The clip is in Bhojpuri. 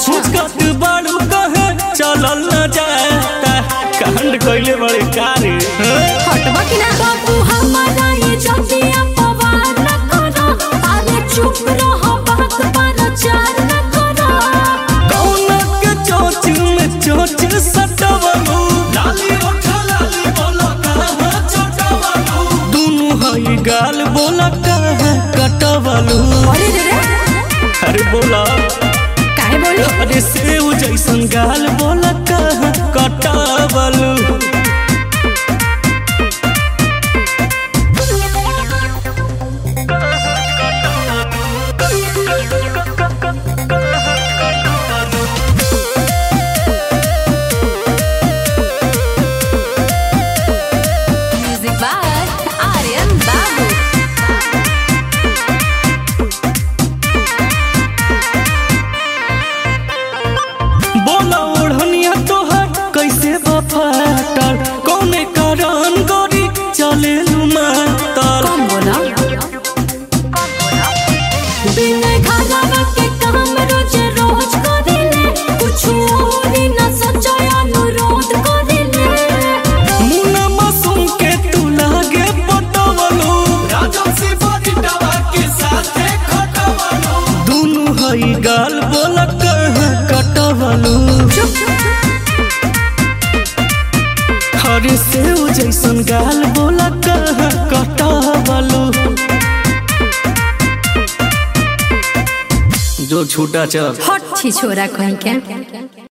अच्छा मुस्कत बाड़ू कहे चलल न जाता कांड कइले बड़े कारे हटबा कि ना बाबू हमारा ये जतिया पवार न करो अरे चुप रहो बात पर चार न करो कौन के चोच में चोच सटवलू लाली ओठा लाली बोला कहाँ चटवलू दुनु हई गाल बोला कहाँ कटवलू अरे रे रे अरे बोला काहे बोली अरे सेव जैसन गाल बोला कहाँ कटवलू म्यूजिक बाय आर्यन बाबू बोला ओढ़निया तोहर कैसे बफाटल कौने कारण गोरी चले मातल कम बोला बिन घरवा के काम रोज रोज करेले कुछ और न सचो अनुरोध करेले मुना मासूम के तू लागे पटवलू राजसी बजिटवा के साथे खटवलू दुनु हई गाल बोला कहाँ कटवलू हरे सेव जैसन गाल बोला कहाँ कटवलू जो छूटा चल हट छी छोरा कहीं के